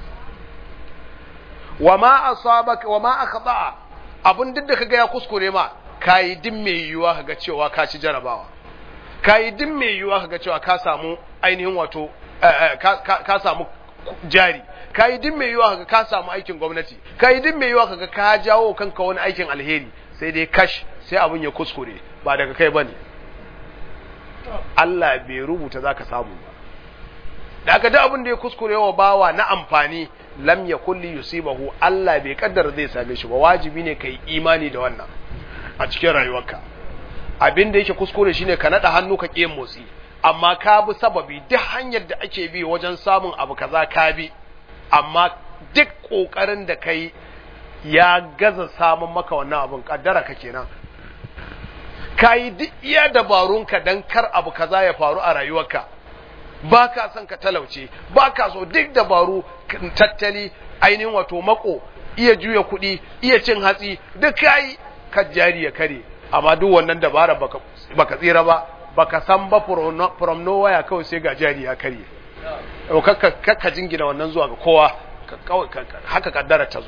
wa ma asabaka wa ma akhta'a abun duk da kaga ya kuskure ma kai din mai yiwuwa kaga cewa ka ci jarabawa kai din mai yiwuwa kaga cewa ka samu ainihin wato ka samu jari kai din mai yiwuwa kaga ka samu aikin gwamnati kai din mai yiwuwa kaga ka jawo kanka wani aikin alheri sai dai kash sai abun ya kuskure ba daga kai bane Allah bai rubuta zaka samu ba da aka da abin da ya kuskure wa bawa na amfani lam ya kulli yusibahu Allah bai kaddara zai same shi ba wajibi ne kai imani da wannan a cikin rayuwarka abin da yake kuskure shine ka nada hannu ka kiyin motsi amma ka bi sababi duk hanyar da ake bi wajen samun abu kaza ka bi amma duk kokarin da kai ya gaza samun maka wannan abin kaddara ka kenan ka yi duk iya dabarunka don kar abu kaza ya faru a rayuwarka ba ka son ka talauce ba ka so duk dabaru tattali ainihin wato mako iya juya kuɗi iya cin hatsi duk kayi ka jari ya kare amma duk wannan dabara baka, baka tsira ba baka san ba from nowhere kawai sai ga jari ya kare kakka jingina wannan zuwa ga kowa haka kaddara ta zo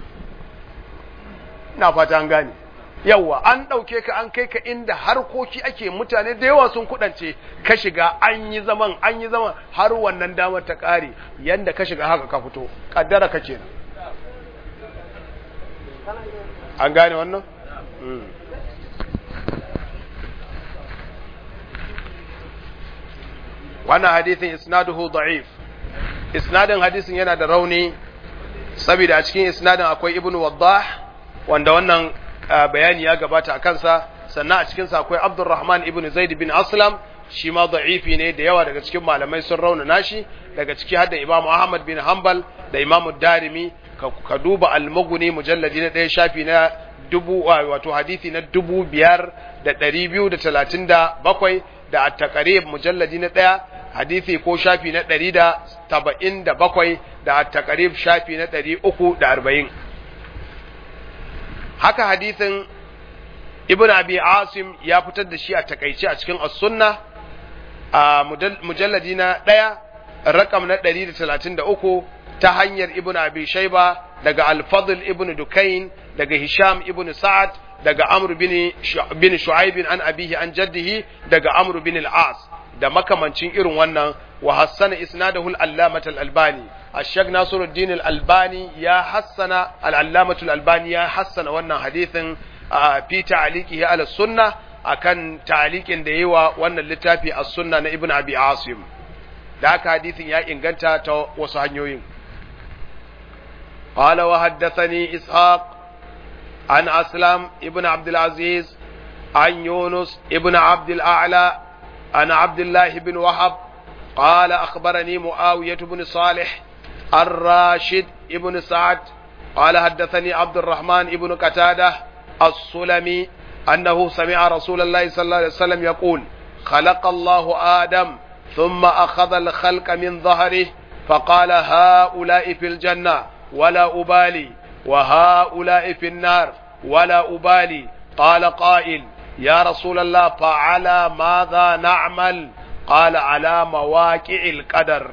ina fata an gane yawa an ɗauke ka an kai ka inda harkoki ake mutane da yawa sun kudance ka shiga an yi zaman an yi zaman har wannan damar ta ƙare yanda ka shiga haka ka fito ƙaddara ka kenan an gane wannan wannan hadithin isnaduhu da'if isnadin hadisin yana da rauni saboda a cikin isnadin akwai ibnu waddah wanda wannan bayani ya gabata a kansa sannan a cikinsa akwai abdurrahman ibn zaid bin aslam shi ma da'ifi ne da yawa daga cikin malamai sun raunana shi daga ciki har da imamu ahmad bin hanbal da imamu darimi ka duba almaguni mujalladi na ɗaya shafi na dubu wato hadisi na dubu biyar da ɗari biyu da talatin da bakwai da attakarib mujalladi na ɗaya hadisi ko shafi na ɗari da saba'in da bakwai da attakarib shafi na ɗari uku da arba'in haka hadisin ibn abi asim ya fitar da shi a takaice a cikin as-sunna a mujalladi na ɗaya rakam na 133 ta hanyar ibn abi shaiba daga al-fadl ibn dukain daga hisham ibn sa'ad daga amr bin bin shu'aib an abihi an jaddihi daga amr bin al-as da makamancin irin wannan wa hassana isnadahu al-allamah al-albani الشيخ ناصر الدين الألباني يا حسن العلامة الألباني يا حسن وانا حديث في تعليقه على السنة أكن تعليق ديوا وانا اللتافي السنة ابن أبي عاصم ذاك حديث يا إنغانتا تو وصحنيوين قال وحدثني إسحاق عن أسلم ابن عبد العزيز عن يونس ابن عبد الأعلى عن عبد الله بن وهب قال أخبرني معاوية بن صالح الراشد ابن سعد قال حدثني عبد الرحمن ابن قتادة السلمي أنه سمع رسول الله صلى الله عليه وسلم يقول خلق الله آدم ثم أخذ الخلق من ظهره فقال هؤلاء في الجنة ولا أبالي وهؤلاء في النار ولا أبالي قال قائل يا رسول الله فعلى ماذا نعمل قال على مواقع القدر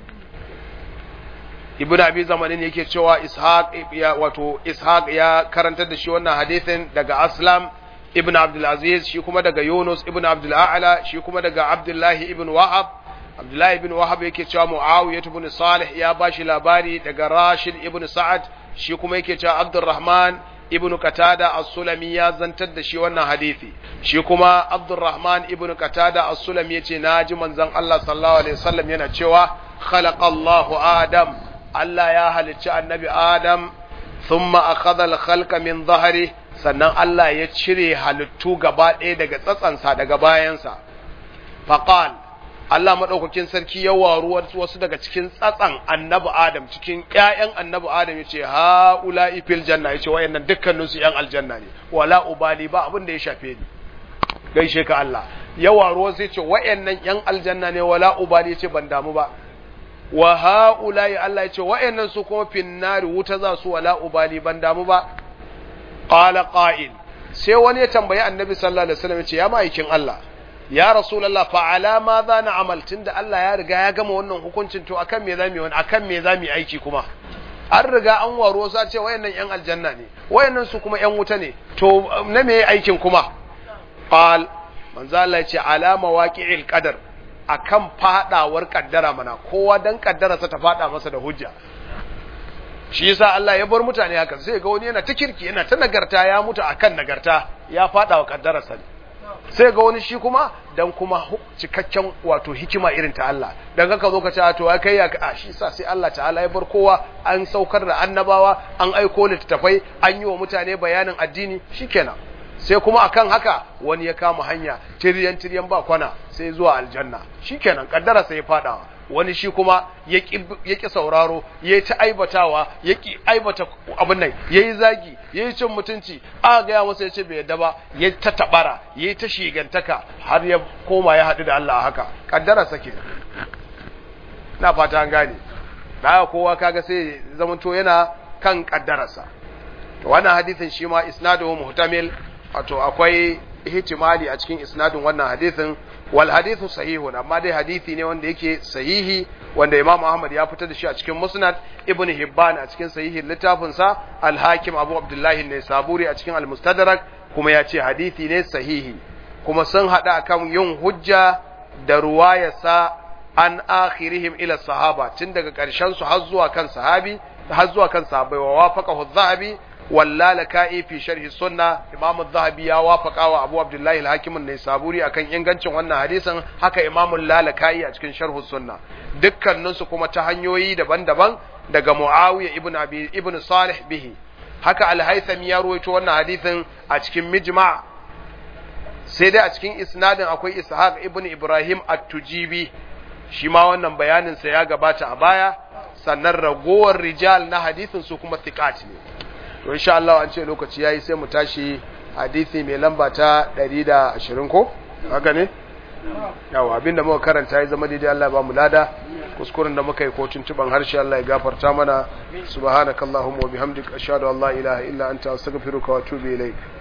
ibn abi zamanin yake cewa ishaq ya wato ishaq ya karantar da shi wannan hadisin daga aslam ibn abdul aziz shi kuma daga yunus ibn abdul a'la shi kuma daga abdullahi ibn wahab abdullahi ibn wahab yake cewa muawiyah ibn salih ya bashi labari daga rashid ibn sa'ad shi kuma yake cewa abdurrahman ibn qatada as-sulami ya zantar da shi wannan hadisi shi kuma abdurrahman ibn qatada as-sulami yace naji manzon Allah sallallahu alaihi wasallam yana cewa khalaqallahu adam Allah ya halicci annabi Adam thumma akhadha al-khalqa min dhahri sannan Allah ya cire halittu gaba ɗaya daga tsatsansa daga bayansa faqal Allah madaukakin sarki ya waru wasu daga cikin tsatsan annabi Adam cikin ƴaƴan annabi Adam yace ha ula'i fil janna yace wayannan dukkanin su ƴan aljanna ne wala ubali ba abin da ya shafe ni gaishe ka Allah ya waro sai ce wa'annan yan aljanna ne wala ubali ce ban damu ba wa haula'i Allah ya ce wa'annan su kuma finnari wuta za su wala ubali ban damu ba qala qa'il sai wani ya tambayi annabi sallallahu alaihi wasallam ya ce ya ma'aikin Allah ya rasulullah fa ala ma za na amal tunda Allah ya riga ya gama wannan hukuncin to akan me zamu yi wani akan me zamu yi aiki kuma an riga an waro sa ce wayannan yan aljanna ne wayannan su kuma yan wuta ne to na me aikin kuma qal manzo Allah ya ce ala mawaqi'il qadar akan fadawar kaddara mana kowa dan kaddararsa ta fada masa da hujja shi yasa Allah ya bar mutane haka sai ga wani yana ta kirki yana ta nagarta ya mutu akan nagarta ya fada wa kaddararsa ne sai ga wani shi kuma dan kuma cikakken wato hikima irin ta Allah dan haka zo ka ce to kai ya a shi sa sai Allah ta'ala ya bar kowa an saukar da annabawa an aiko littattafai an yi wa mutane bayanin addini shikenan sai kuma akan haka wani ya kama hanya tiryan tiryan ba kwana sai zuwa aljanna shikenan kaddara sai ya fada wani shi kuma ya ƙi sauraro ya yi ta aibatawa ya ƙi aibata abin nan ya yi zagi ya yi cin mutunci a gaya masa ya ce bai yadda ba ya ta taɓara ya yi ta shigantaka har ya koma ya haɗu da Allah haka ƙaddara sake na fata an gane da kowa kaga sai zamanto yana kan ƙaddararsa wannan hadisin shi ma isnaduhu muhtamil wato akwai ihtimali a cikin isnadin wannan hadisin wal hadithu sahihun amma dai hadisi ne wanda yake sahihi wanda Imam Ahmad ya fitar da shi a cikin Musnad Ibn Hibban a cikin sahihin littafin sa Al-Hakim Abu Abdullah ne Saburi a cikin Al-Mustadrak kuma ya ce hadisi ne sahihi kuma sun hada akan yin hujja da ruwayarsa an akhirihim ila sahaba tun daga karshen su har zuwa kan sahabi har zuwa kan sahabbai wa wafaqahu adh-dhahabi واللالكائي في شرح السنة إمام الذهبي يا وافق أبو عبد الله الحاكم النيسابوري أكن ينغنشن wannan hadisin haka Imam Lalaka'i a cikin sharh sunna dukkanin su kuma ta hanyoyi daban-daban daga Muawiya ibn Abi ibn Salih bihi haka Al-Haythami ya ruwaito wannan hadisin a cikin Mijma' sai dai a cikin isnadin akwai Ishaq ibn Ibrahim At-Tujibi shi ma wannan bayanin sa ya gabata a baya sannan ragowar rijal na hadisin su kuma thiqat ne to insha Allah an ce lokaci yayi sai mu tashi hadisi mai lamba ta 120 ko haka ne yawa abinda muka karanta ya zama daidai Allah ba mu lada kuskuren da muka yi ko tuntuban harshe Allah ya gafarta mana subhanakallahumma wa bihamdika ashhadu an la ilaha illa anta astaghfiruka wa atubu ilaik